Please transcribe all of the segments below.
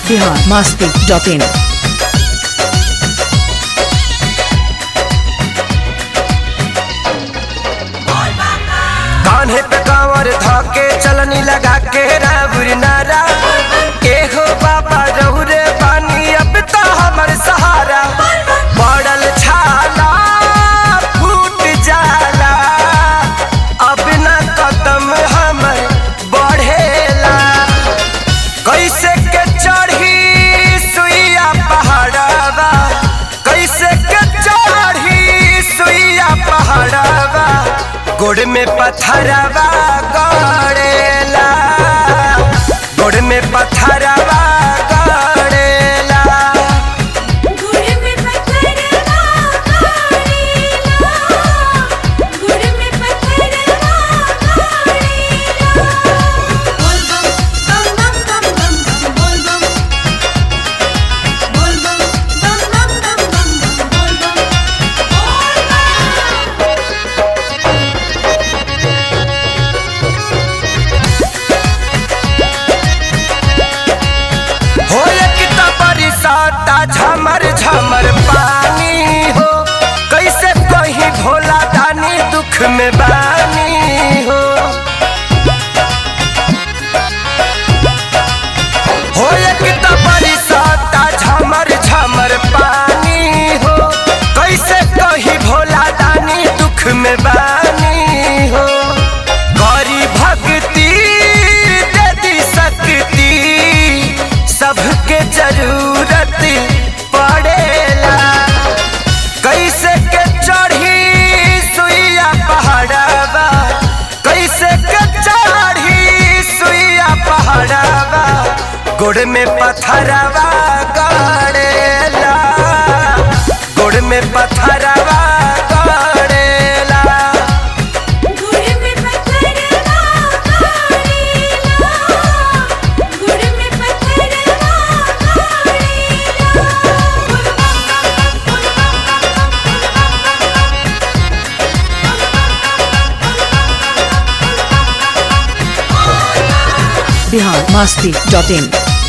Bihar Masti dot in कान्हे पे कांवर धके चलनी लगा के रावुर नारा के हो बाबा रहुरे पानी अब तो हमर सहारा पड़ल छाला फूट जाला अब न कदम हमर बढ़ेला कैसे के चढ़ी सुइया पहाड़वा कैसे के चढ़ी सुइया पहाड़वा गोड़ में पत्थरवा गड़ेला गोड़ में पत्थरवा गड़ेला गुड़ में पत्थरवा काढ़ेला गुड़ में पत्थरवा काढ़ेला बोल बम बम बम बम बम बोल बम बोल बम बम बम बम बम बोल बम बोल बम हो एक तो बरसाता झमर झमर पानी हो कैसे कहीं भोला दानी दुख में बानी हो हो एक तो बरसाता झमर झमर पानी हो कैसे कहीं भोला दानी दुख में बानी हो गौरी भक्ति दे दी शक्ति सबके जरूरत पड़ेला कैसे के चढ़ी सुइया पहाड़वा कैसे के चढ़ी सुइया पहाड़वा गोड़ में पत्थरवा गड़ेला गोड़ में पत्थरवा गड़ेला गुड़ में पत्थरवा काढ़ेला गुड़ में पत्थरवा काढ़ेला बोल बम बोल बिहार मस्ती डॉट इन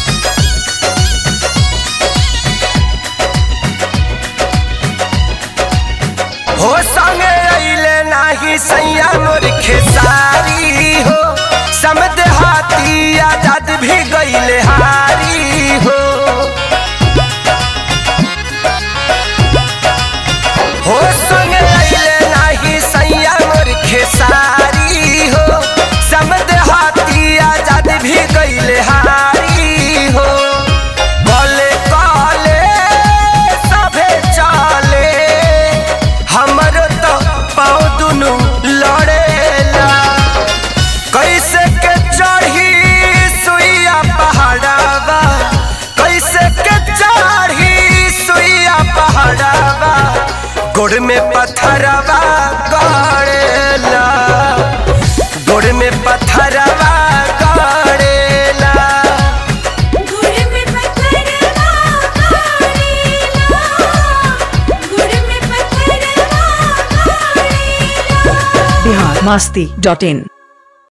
हो संगे अइले नाही सैया मोर खेसारी हो समद हाथी आजाद भी गइले हारी हो हो संगे अइले नाही सैया मोर खेसारी हो समद हाथी आजाद भी गइले हारी हो कले कले सभे चले हमरो तो पाँव दुनु लड़ेला कैसे के चढ़ी सुइया पहाड़वा कैसे के चढ़ी सुइया पहाड़वा गोड़ में पत्थरवा गड़ेला गोड़ में पत्थरवा गड़ेला गुड़ में पत्थरवा काढ़ेला गुड़ में पत्थरवा काढ़ेला बिहार मस्ती डॉट इन